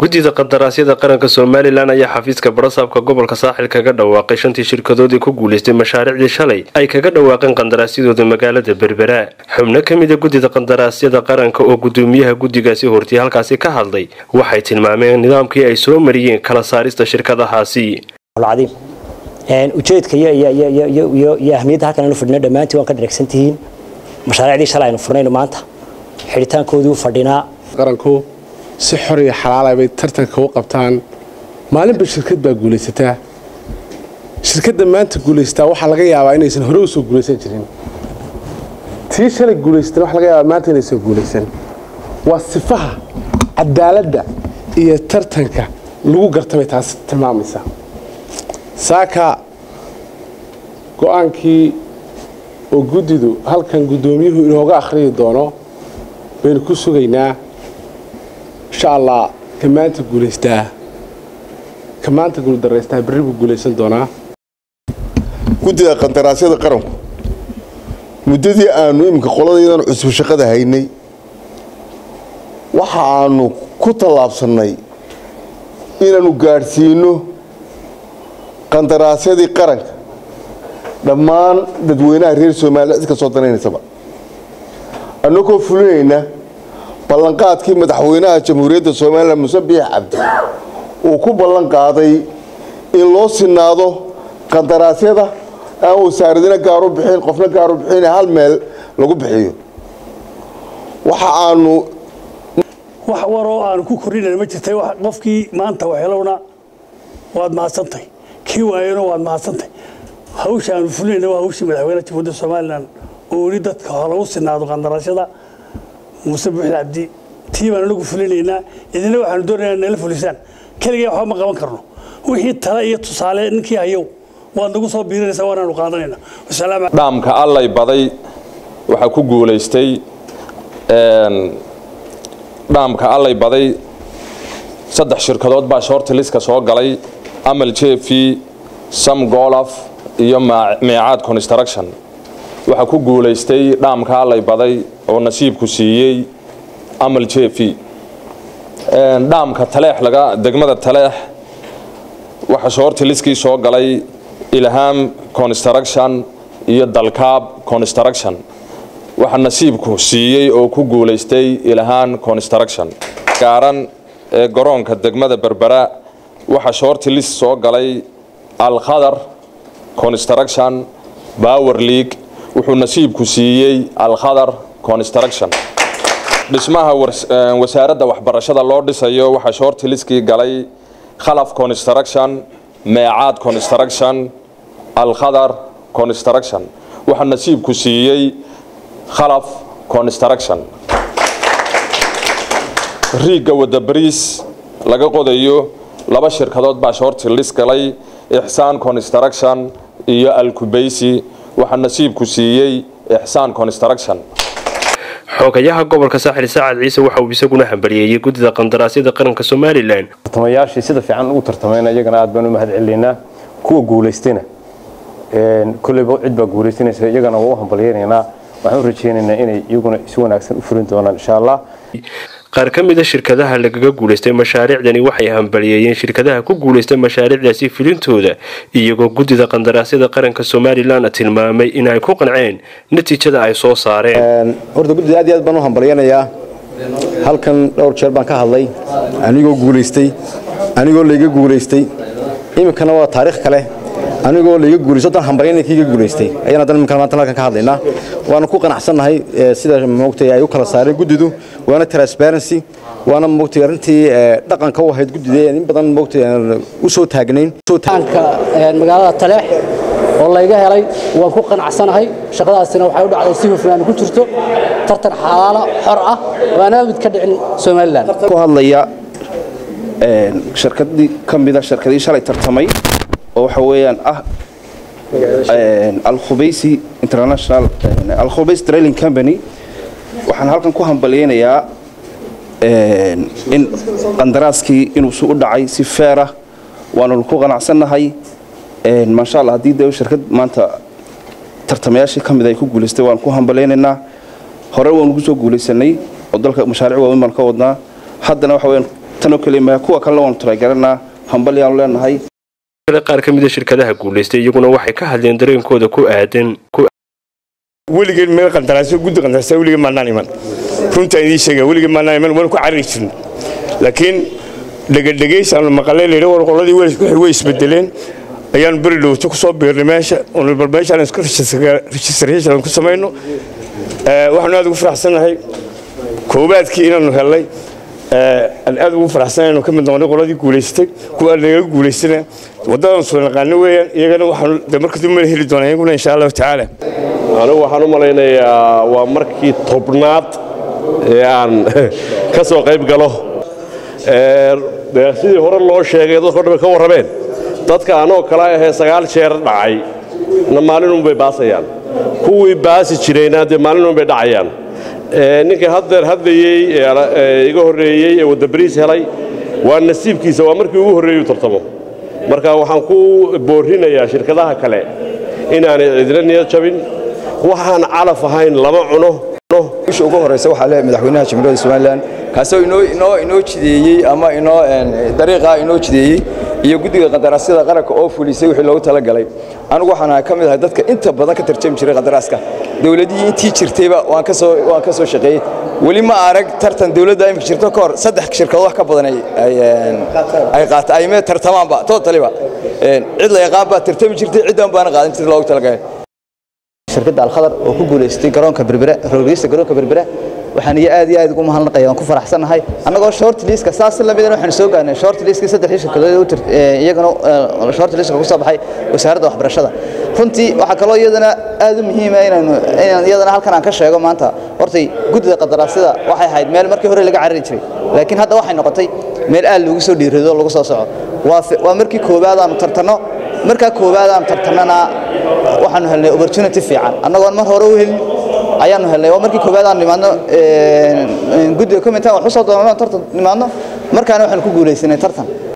guddida qandaraasyada qaranka somalilan ayaa xafiiska barasaabka gobolka saaxil kaga dhawaaqay shantii shirkadoodii ku guulaystay mashaariicdii shalay ay kaga dhawaaqeen qandaraasyadooda magaalada berbera xubno ka mida guddida qandaraasyada qaranka oo gudoomiyaha guddigaasi hortiyay halkaasi ka hadlay waxay tilmaameen nidaamkii ay soo mariyeen kala saarista shirkadahaasi ujeedka iyo ahmiyadda halkan aynu fadhino dhammaantii waan ka dharagsan tihiin mashaariicdii shalay aynu furnayno maanta xidhitaankoodii u fadhinaa qaranku si xor iyo xalaala bay tartanka u qabtaan maalinba shirkad baa guulaysataa shirkadda maanta guulaystaa waxaa laga yaabaa inaysan hore usoo guulaysan jirin tii shalay guulaysatan waxa laga yaabaa maanta inaysan guulaysan waa sifaha cadaaladda iyo tartanka lagu gartabay taasi tilmaamaysaa saaka go-aankii oo guddidu halkan guddoomiyuhu inooga akhriyi doono baynu ku sugaynaa insha allah ka maanta guulaystaa ka maanta guuldaraystaa berri buu guulaysan doonaa guddida qandaraasyada qaranku muddadii aanu iminka qoladaydan cusub shaqada haynay waxa aanu ku tallaabsannay inaannu gaadhsiino qandaraasyadii qaranka dhammaan dadweynaha reer somaliya cid ka soo danaynaysaba annagoo fulinayna ballanqaadkii madaxweynaha jamhuuriyadda somalilan muse biix cabdi uu ku ballan qaaday in loo sinaado qandaraasyada aan wasaaradina gaaru bixin qofna gaaru bixin hal meel lagu bixiyo waxa aanu wax waroo aanu ku kordhinana ma jirtay qofkii maanta waxelowna waad mahadsantahay kii waayona waad mahadsantahay hawsha aanu fulinayna waa hawshii madaxweynaha jamhuuriyadda somalilan oo weli dadka lagu sinaado qandaraasyada muuse buuxil cabdi tii baan anagu fulinaynaa idina waxaanu doonaynaa nala fulisaan keligay waxba ma qaban karno wixii tale iyo tusaale ninkii hayow waad nagu soo biirinaysaa waanaanu qaadanayna dhaamka allay baday waxaa ku guulaystay dhaamka allay baday saddex shirkadood baa shoorti liska soo galay amal jefi sam golaf iyo meecaad construction waxaa ku guulaystay dhaamka allay baday oo nasiibku siiyey amal jefi dhaamka taleex laga degmada taleex waxaa shoorti liskii soo galay ilham construction iyo dalkaab construction waxaa nasiibku siiyey oo ku guulaystay ilhaan construction gaaran ee garoonka degmada berbera waxaa shoorti lis soo galay alkhadar construction power league wuxuu nasiibku siiyey alkhadar construction dhismaha wasaaradda waxbarashada loo dhisayo waxaa shoorti liskii galay khalaf construction meecaad construction alkhadar construction waxaa nasiibku siiyey khalaf construction riigga wadda bariis laga qodayo laba shirkadood baa shoorti lis galay ixsaan construction iyo alkubaysi waxaa nasiibku siiyey ixsaan construction xoogayaha gobolka saaxil saacad ciise waxa uu isaguna hambaliyeeyey guddida qandaraasyada qaranka somalilan tartamayaashii sida fiican ugu tartamayna iyagana aad baan u mahad celinaynaa kuwa guulaystayna kolleyba cid baa guulaysanaysa iyagana waa u hambalyaynaynaa waxaan u rajaynaynaa inay iyaguna si wanaagsan u fulin doonaan insha allah qaar ka mida shirkadaha lagaga guulaystay mashaariicdani waxay hambaliyeeyeen shirkadaha ku guulaystay mashaariicdaasi filintooda iyagoo guddida qandaraasyada qaranka somalilan tilmaamay in ay ku qanceen natiijada ay soo saareen horta guddida aad iyo aad baan u hambalyanayaa halkan dhowr jeer baan ka hadlay anigoo guulaystay anigoo layga guulaystay iminkana waa taariikh kale anigoo layga guulaysto dan hambalyana kiiga guulaystay ayaan haddana iminkan maanta halkan ka hadlaynaa waana ku qanacsannahay sida moogtay ay u kala saareen guddidu waana transparency waana moogtay arrintii dhaqanka u ahayd guddida in badan moogtay u soo taagnayn magaalada taleex oo layga helay waan ku qanacsanahay shaqadaasina waxay u dhacday si hufnaan ku jirto tartan xalaala xor ah waana mid ka dhicin somalilan ku hadlaya shirkadii ka mida shirkadii shalay tartamay oo waxa weeyaan ah alkhubaysi international alkhubays trailing company waxaan halkan ku hambalyaynayaa in qandaraaskii inuu su u dhacay si feerah waanu ku qanacsannahay maasha allah haddii de shirkad maanta tartamayaashii ka mid ay ku guulaystay waan ku hambalaynaynaa hore waanu kusoo guulaysanay oo dalka mashaariic waaweyn baan ka wadnaa haddana waxa weyaan tanoo keliya kuwa kalena waanu talagelanaa hambalyaanu leenahay qaar ka mida shirkadaha guulaystay iyaguna waxay ka hadleen dareenkooda ku aadan weligeen meel qandaraasyo guddi qandaraasyo weligeen maannaan iman runta idiin sheega weligeen maannaan iman waan ku carari jirin laakiin dhegadhegays aanu maqalay layidhi war qoladii way isbedeleen ayaanu beri dhowto ku soo biirnay meesha bal meeshaan isku registration ku samayno waxaanu aad ugu faraxsannahay koobaadkii inaanu hellay aan aad ugu faraxsanahay inuu ka mid noqonay qoladii guulaystay kuwa naga guulaystana waddadan soo naqaano weeyaan iyagana waxaanu de marka dib mala heli doonaa iyaguna insha allahu tacaala anigu waxaan u malaynayaa waa markii tobnaad ee aan ka soo qayb galo sidii hore loo sheegay dadko dhan ka warrameen dadka anoo kale ahee sagaal jeer dhacay na maalinunbay baasayaan kuwii baasi jirayna dee maalinunbay dhacayaan ninkii haddeer hadlayey iga horreeyey ee wadabariis helay waa nasiibkiisa waa markii ugu horreeyey u tartamo marka waxaan ku boorrinayaa shirkadaha kale inaanay cidina niyad jabin waxaan calaf ahayn lama cuno bisha ugu horeysa waxaa leeyahay madaxweynaha jamhuuriyadda somalilan kaasoo inoo inoo inoo jideeyey ama inoo dariiqa inoo jideeyey iyo guddiga qandaraasyada qaranka oo fulisay wixii loogu talagalay anigu waxaan ka mid ahay dadka inta badan ka tarjami jiray qandaraaska dowladihii intii jirtayba waan ka soo waan ka soo shaqeeyey weli ma arag tartan dowladda imika jirto ka hor saddex shirkadood wax ka badan ay ay qaata ay mee tartamaanba totaliba cid la yaqaan baa tartami jirtay ciddan baana qaadan jirtay loogu talagalay shirkadda alkhadar oo ku guulaystay garoonka berbera roogista garoonka berbera waxaan iyo aad iyo aad ugu mahadnaqaya waan ku faraxsanahay annagoo short liska saas la midana waxaan soo gaarnay short liskii saddexdii shirkadood iyagana short liska ku soo baxay wasaaradda waxbarashada runtii waxaa kaloo iyadana aad u muhiima inaynu inaan iyadana halkan aan ka sheego maanta hortay guddida qadaraasyada waxay ahayd meel markii hore laga carari jiray laakiin hadda waxay noqotay meel aad loogu soo dhiirado lagu soo soco waa markii koowaad aanu tartanno markaa koowaad aanu tartannana waxaanu helnay opportunity fiican annagoon mar hore u helin ayaanu helnay waa markii koowaad aanu nimaadno guddiga committee wax u soo doonano tartan nimaadno markaana waxaanu ku guulaysanay tartan